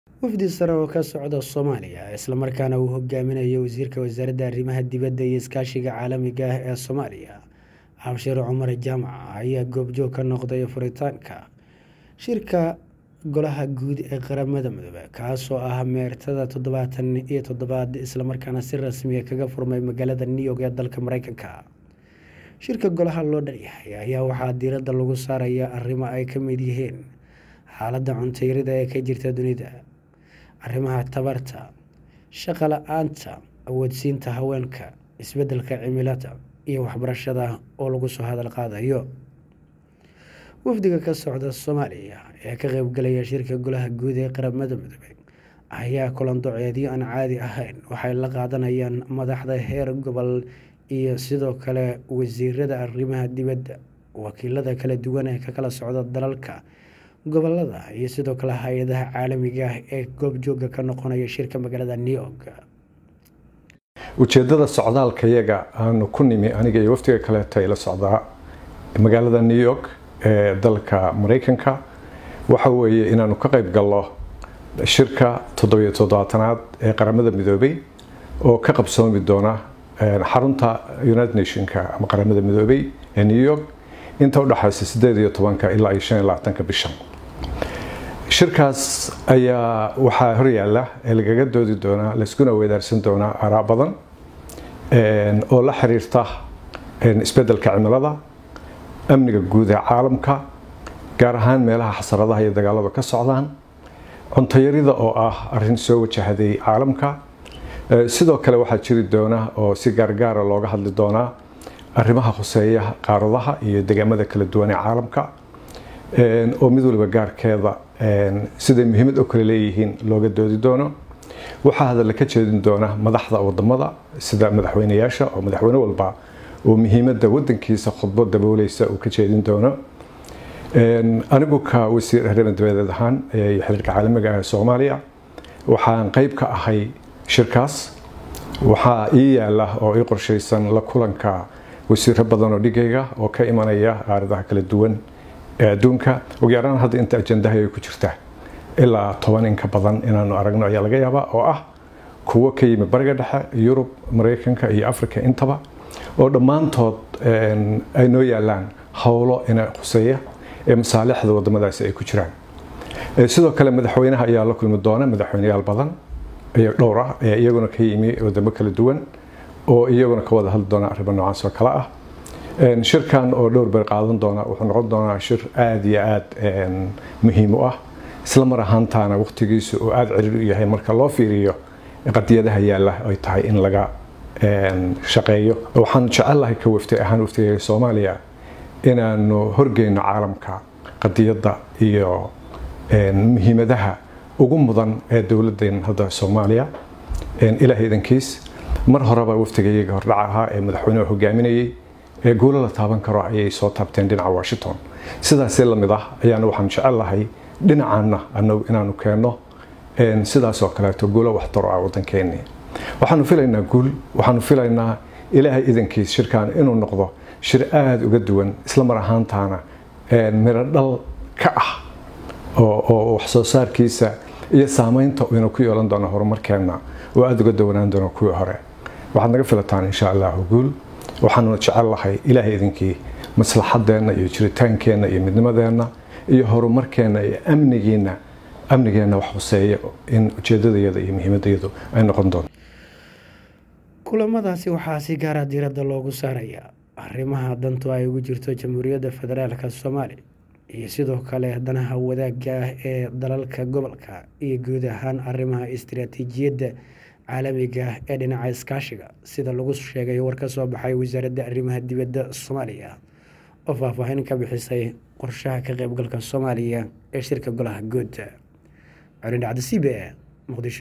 wafdi sare oo ka socda soomaaliya islamarkaana uu hogaaminayo wasiirka wasaaradda arrimaha dibadda iyo iskaashiga caalamiga ah ee soomaaliya cabshir cumar jaamac ayaa goobjoog ka noqday furitaanka shirka golaha guud ee qaramada midoobe kaasoo ah meertada toddobaatan iyo toddobaad islamarkaana si rasmiya kaga furmay magaalada new york ee dalka mareykanka shirka golaha loo dhanyahay ayaa waxaa diiradda lagu saaraya arrimo ay ka mid yihiin xaaladda cuntayarida ee ka jirta dunida arrimaha tabarta shaqa la-aanta awoodsiinta haweenka isbeddelka cimilada iyo waxbarashada oo lagu soo hadal qaadayo wafdiga ka socda soomaaliya ee ka qeybgalaya shirka golaha guud ee qaramada midoobe ayaa kulan doceedyo aan caadi ahayn waxay la qaadanayaan madaxda heer gobol iyo sidoo kale wasiirada arrimaha dibadda wakiilada kala duwan ee ka kala socda dalalka gobolada iyo sidoo kale hay-adaha caalamiga ah ee goobjooga ka noqonaya shirka magaalada new york ujeedada socdaalka yaga aanu ku nimi aniga iyo waftiga kaleeto ay la socdaa magaalada new york ee dalka mareykanka waxa weeye inaanu ka qayb galno shirka toddobiyo toddobaatanaad ee qaramada midoobay oo ka qabsoomi doona xarunta united nationka ama qaramada midoobay ee new york inta udhexaysa sideed iyo tobanka ilaa iyo shan iyo labaatanka bishan shirkaas ayaa waxaa horyaala ee lagaga doodi doonaa layskuna weydaarsan doonaa araa badan oo la xiriirta isbedelka cimilada amniga guud ee caalamka gaar ahaan meelaha xasaradaha iyo dagaalada ka socdaan cuntayarida oo ah arin soo wajahday caalamka sidoo kale waxaa jiri doona oo si gaargaara looga hadli doonaa arrimaha khuseeya qaaradaha iyo degaamada kala duwan ee caalamka oo mid waliba gaarkeeda siday muhiimad oo kale leeyihiin looga doodi doono waxaa hadalla ka jeedin doona madaxda wadamada sida madaxweyneyaasha oo madaxweyne walba oo muhiimada wadankiisa khudbo dabooleysa uu ka jeedin doono anigu ka wasiir arrimaha dabadeed ahaan iyo xiriirka caalamiga ah ee soomaaliya waxaan qeyb ka ahay shirkaas waxaa ii yaala oo ii qorshaysan la kulanka wasiiro badan oo dhigayga oo ka imanaya qaaradaha kala duwan ee adduunka ugu yaraan hadda inta ajandaha ay ku jirta ilaa toban in ka badan inaanu aragno ayaa laga yaabaa oo ah kuwo ka yimid bariga dhexe yurub mareykanka iyo africa intaba oo dhammaantood ay noo yaalaan howlo ina khuseeya ee masaalixda wadamadaasi ay ku jiraan sidoo kale madaxweynaha ayaa la kulmi doona madaxweyneyaal badan iyo dhowr ah ee iyaguna ka yimi wadamo kala duwan oo iyaguna ka wada hadli doona arrimo noocaas oo kale ah shirkan oo dhowr beer qaadan doona wuxuu noqon doonaa shir aada iyo aada muhiim u ah isla mar ahaantaana waqtigiisu uu aada ciriir u yahay marka loo fiiriyo qadiyadaha yaalla ay tahay in laga shaqeeyo waxaan jecelahay ka waftay ahaan waftiga soomaaliya inaanu horgeyno caalamka qadiyadda iyo muhiimadaha ugu mudan ee dowladeen hadda soomaaliya ilaahay idankiis mar horeba waftigayaga hordhaca ahaa ee madaxweynuhu hogaaminayay ee guulo la taaban karo ayay soo taabteen dhinaca washington sidaasee lamid ah ayaana waxaan jecelahay dhinacaana anagu inaanu keenno sidaas oo kaleeto guulo waxtaro ah wadankeeni waxaanu filaynaa guul waxaanu filaynaa ilaahay idankiis shirkan inuu noqdo shir aada uga duwan isla mar ahaantaana miro dhal ka ah oo waxsoo saarkiisa iyo saameynta ina ku yeelan doono horumarkeenna oo aada uga dawanaan doono kuwii hore waxaad naga filataan insha allahu guul waxaanuna jecellahay ilaahay idinkii maslaxadeenna iyo jiritaankeenna iyo midnimadeenna iyo horumarkeenna iyo amnigiina amnigeenna wax huseeya in ujeedadayada iyo muhiimadayadu ay noqon doonto kulamadaasi waxaa si gaara diiradda loogu saarayaa arrimaha dantu ay ugu jirto jamhuuriyadda federaalka soomaaliya iyo sidoo kale danaha wadaagga ah ee dalalka gobolka iyo guud ahaan arrimaha istiraatiijiyadda caalamiga ah ee dhinaca iskaashiga sida lagu sheegay war ka soo baxay wasaaradda arrimaha dibadda soomaaliya oo faahfaahin ka bixisay qorshaha ka qeybgalka soomaaliya ee shirka golaha guud colin dhacda c b e muqdisho